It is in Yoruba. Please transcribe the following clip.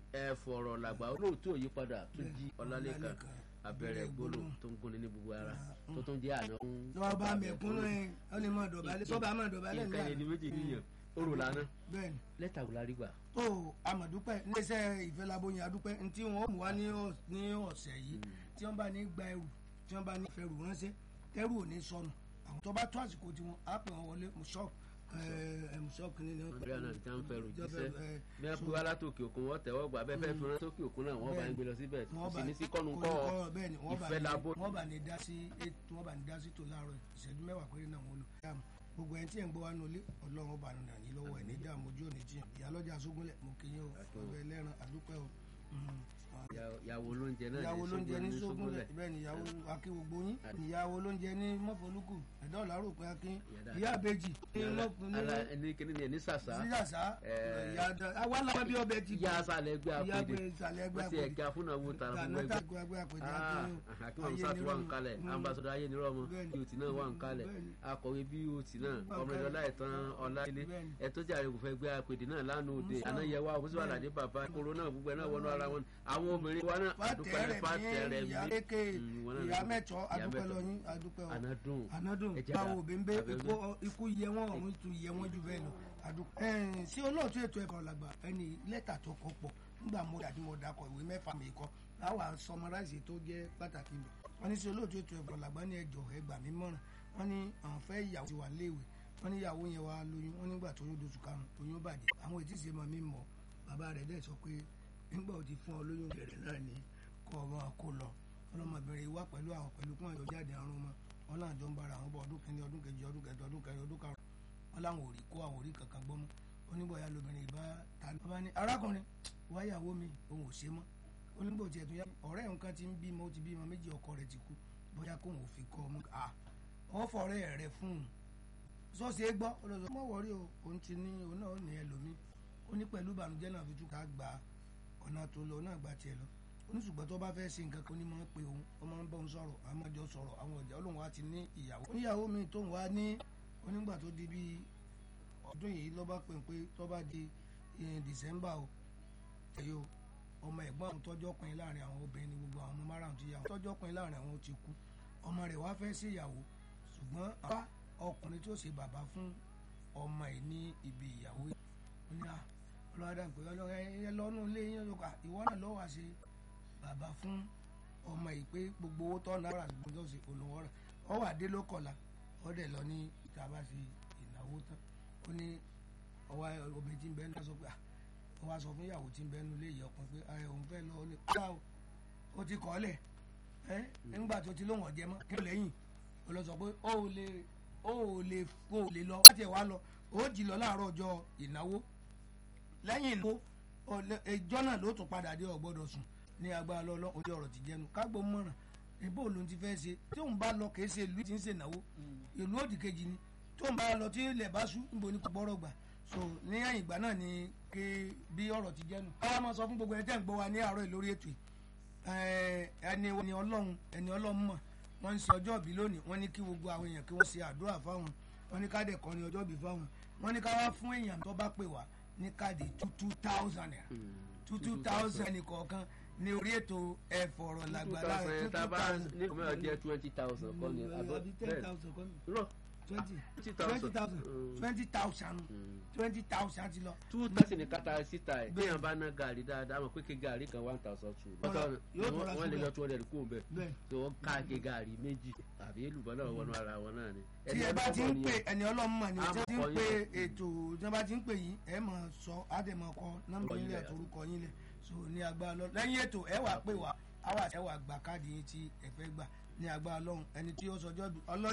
ẹ fọ̀rọ̀ làgbà olóòtú òyípadà tó jí ọlálẹ́kan abẹ́rẹ́ gbólóhùn tó ń gúnni ní gbogbo ara tó tún jẹ́ àná fún. lọ́wọ́ bá mẹ̀kúnnù ẹ̀ ọ́ lè mọ̀ dọ̀bálẹ̀ tọ́ba mọ̀ dọ̀bálẹ̀ nǹkan ẹni méjì níyàn orò lánàá bẹ́ẹ̀ni lẹ́tà wò la rí gbà. tó amọ̀dúpẹ́ iléeṣẹ́ ìfẹ́lábóyin adúpẹ́ ntí wọ́n mú wa ní ọ̀- ní ọ̀sẹ̀ yìí tí wọ́n bá ní gba ẹrù tí wọ́n bá ní fẹ́rù ránṣẹ́ tẹ́rù ò ní sọnù àwọn tó bá tó àsìkò tiwọn á pè wọ́n wọlé mùsọ́ọ̀kù mùsọ́ọ̀kù ní ní wọ́n nàìjíríà náà ti ń fẹ́rù jíṣẹ́ ẹ, bí wọ́n pè wá látòkè òkun wọ́n tẹ̀wọ́ gbà bẹ́ẹ̀ fẹ́ẹ́ fi rán sókè òkun náà wọ́n bá ń gbé lọ síbẹ̀ kò wọ́n sí bá ní sí kọ́nu kọ́ kọ́ bẹ́ẹ̀ ni wọ́n bá ìfẹ́ ní- labo. wọ́n bá ní dá sí ètò wọ́n bá ní dá sí tò láàárọ̀ ìṣẹ́jú mẹ́wàá péré náà wọ́n lò. Dáàmú, gbogbo ẹni tí ẹ̀ ń gbọ́ wá nulẹ̀ ọlọ́run ọba nù nàní lọ́wọ́ ẹ̀ ní dààmú ojú òní jiyàn ìyálọ́jà sógúnlẹ̀ mo kì í yín o ọbẹ̀ ẹlẹ́ran àdúpẹ́ o. Mm. ìyàwó lóúnjẹ náà ìyàwó lóúnjẹ ní sógúnlẹ̀ sógúnlẹ̀ bẹ́ẹ̀ ni ìyàwó akínwógbó yín ìyàwó lóúnjẹ ní mọ́fọ́lùkù ẹ̀dá ọ̀làrò pé akín Ìyá ìyá àbèjì ní mọ́fọ́ ala ẹni kìíní ni ẹni sàṣà síyàsá Eh. ìyá àwa làwọn bí ọbẹ̀ ti ìyá asàlẹ̀ ẹgbẹ́ ìyá àpèdè àgbẹ̀ ìsàlẹ̀ ẹgbẹ́ wọ́n ti ẹ̀ka fúnà owó tara fún gànátà ẹgbẹ́ ẹgbẹ́ àpèjì Ah, akín akínwó sátú wà ń kalẹ̀ ambassadọ ayé nírọ̀ mọ́ Bẹ́ẹ̀ni. bíòtì náà wà ń kalẹ̀ Bẹ́ẹ̀ni. akọ̀wé bíòtì náà Wà ń ọmọdé kalẹ̀. ọláìtàn ọláilé Bẹ́ẹ̀ni. ẹtọ́ jàre kò fẹ́ gbé àpèdè náà lánàá òde Musa. àná yẹ wá òbúsọ Bẹ́ẹ̀ni. àlàdé bàbá koro náà gbogbo ẹ̀ náà wọnú ara wọn àwọn obìnrin wa náà àdúpẹ́ fàtẹ̀rẹ̀ fàtẹ̀rẹ̀ ní ìyá mi lékè Mm, wọn náà ìyá ní- mẹ́tọ́ ìyá adúpẹ́ mẹ́tọ́. lọ́yìn adúpẹ́ o ànádùn ànádùn Ẹ̀jẹ̀ báwo dà. bẹ́ńbẹ́ Abẹ́ńbẹ́. ikú ikú yẹ wọ́n ọ̀run tún yẹ wọ́n jù bẹ́ẹ̀ lọ adúpẹ́. ẹ̀ẹ́n sí olóòtú ètò ẹ̀kọ́ làgbà ẹni lẹ́tà tó kọ pọ̀ nígbà mo dàbí mo dakọ̀ ìwé mẹ́fà mi kọ́ láwa sọmọráìsì tó jẹ́ pàtàkì mi wọ́n ní sí olóòtú ètò ẹ̀kọ́ làgbà ní ẹjọ́ ẹgbà mi mọ̀ràn wọ́n ní àwọn fẹ́ ìyàwó ti wà léèwé wọ́n ní ìyàwó yẹn wá lóyún wọ́n nígbà tó yún doṣù karùn-ún oyún bàjẹ́ àwọn ètí ìṣe mọ̀ mi mọ̀ bàbá rẹ̀ dẹ̀ sọ pé nígbà ó ti fún ọ lóyún rẹ̀ náà ni kọ́ ọ máa kó lọ ọlọ́mọbìnrin wá pẹ̀lú àwọn pẹ̀lú kún àjọ jáde àrùn mọ́ wọn náà jọ ń bára àwọn bọ̀ ọdún kìíní ọdún kejì ọdún kẹjọ ọdún kẹrin ọdún karùn wọn láwọn ò rí kó àwọn ò rí kankan gbọ́ mọ́ oníbọ̀yà lóbìnrin ìbá ta ni. bàbá ní arákùnrin wáyàwó mi òun ò ṣe mọ́ oníbò tiẹ̀ tó yá ọ̀rẹ́ nǹkan ti ń bímọ ó ti bímọ méjì ọkọ rẹ̀ ti kú bóyá kóun ò fi kọ́ ọmọ à ọ fọ̀rẹ́ rẹ̀ fún un sọ́ọ̀sì é gbọ́ olóòtú mọ̀ wọ́rí o òun ti ní òun náà ní ẹlòmíì ó ní pẹ̀lú ìbànújẹ́ náà fi túkà gba ọ̀nà tó lọ náà gba tiẹ̀ lọ oníṣùgbọ́n tó bá fẹ́ ṣe nǹkan kan ní máa ń pe òun ó máa ń bọ́ òun sọ̀rọ̀ àwọn máa jọ sọ̀rọ̀ àwọn ọ̀jà olóhùn wa ti ní ìyàwó oníyàwó mi tóun wá ní onígbà tó di bíi ọdún yìí ló bá pè pé tó bá di eh, December o ẹ̀yọ ọmọ ẹ̀gbọ́n àwọn tọ́jọ́ pin láàrin àwọn obìnrin ní gbogbo àwọn ọmọ márùn-ún ti yàwó tọ́jọ́ pin láàrin àwọn ti kú ọmọ rẹ̀ wá fẹ́ sí ìyàwó ṣùgbọ́n bá ọkùnrin tó ṣe bàbá fún ọmọ ẹ̀ ní ibi ìyàwó yìí ó ní à ọlọ́dà pé ọlọ́dà ẹ lọ́nù ilé yín ló kà ìwọ náà lọ́wọ́ àṣẹ bàbá fún ọmọ yìí pé gbogbo owó tọ́ náírà ṣùgbọ́n tó ṣe olówó rẹ̀ ọ wà dé ló kọ̀la ọ dẹ̀ lọ ní ìta bá ṣe ìnáwó tán ó ní ọwọ́ obìnrin tí ń bẹ́ẹ̀ náà sọ pé à ó wá sọ fún ìyàwó tí ń bẹ́ẹ̀ nulẹ̀ ìyá ọkùnrin pé ẹ òun fẹ́ lọ ó ní kọ́lá o ó ti kọ́ lẹ̀ ẹ́ nígbà tó ti lóhùn ọ̀jẹ̀ mọ́ kí ló lẹ́yìn ó lọ sọ pé ó ò lè ó ò lè ó ò lè lọ láti ẹ̀ wá lọ ó jì lọ láàárọ̀ ọjọ́ ìnáwó lẹ́yìn ìnáwó ẹjọ́ náà ló tún padà dé ọ̀gbọ́dọ̀ sùn ní agbára lọ́lọ́ ojú ọ̀rọ̀ ti jẹnu kágbó mọ̀ràn ìbò ló ti fẹ́ ṣe tí òun bá lọ kìí ṣe ìlú tí ń ṣe ìnáwó ìlú òdì kejì ni tí òun bá lọ tí ilẹ̀ bá sú níbo ni kò gbọ́rọ̀ gbà so ní ẹ̀yìn ìgbà náà ni ké bí ọ̀rọ̀ ti jẹnu. káwá máa sọ fún gbogbo ẹni tẹ́ ń gbọ́ wa ní àárọ̀ ìlórí ètò yìí ẹni ẹni ọlọ́run ẹni ọlọ́run mọ̀ wọ́n ń ṣe ọjọ́ ìbí lónìí wọ́n ní kí gbogbo àwọn èèyàn kí wọ́n ṣe àdúrà fáwọn wọ́n ní ká dẹ̀ kọrin ọjọ́ ìbí fáwọn wọ́n ní ká wá fún èèyàn tó bá pè wá ní káàdì two two thousand naira two two thousand ní kọ̀ọ̀kan ní orí ètò ẹ̀fọ̀rọ̀ làgbàlá two two thousand tá a bá thousand. ní kòmẹ́rọ̀ jẹ́ twenty thousand kọ́ ni àbọ̀ àbí ten bẹ́ẹ̀ thousand kọ́ ni lọ twenty twenty twenty thousand thousand twenty thousand twenty thousand ti lọ. two thirty ní kata síta ẹ̀ bí yàn bá ná gàrí dáadáa mọ̀ pé ké gàrí kan one thousand two Ọ̀rọ̀, yóò tó ra wọ́n lè síbẹ̀. lọ two hundred kó bẹ́ẹ̀ bẹ́ẹ̀ tí wọ́n ká ké gàrí méjì àbí èlùbọ́ náà wọnú ara wọn náà ni. tí ẹ bá ti ń pè ẹni ọlọ́run mọ̀ ni A tí ẹ ti ń mọ̀ pè yín. ètò tí wọ́n bá ti ń pè yín ẹ mọ̀ sọ àdèmọ̀ kọ nọ́mbà yín lẹ̀ torúkọ yín lẹ̀ so ní agbára lọ lẹ́yìn ètò ẹ wà pè wá àwa ẹ wà gbà káàdì yín tí ẹ fẹ́ gbà ní agbára lọ́hùn ẹni tí ó sọjọ́ ọlọ́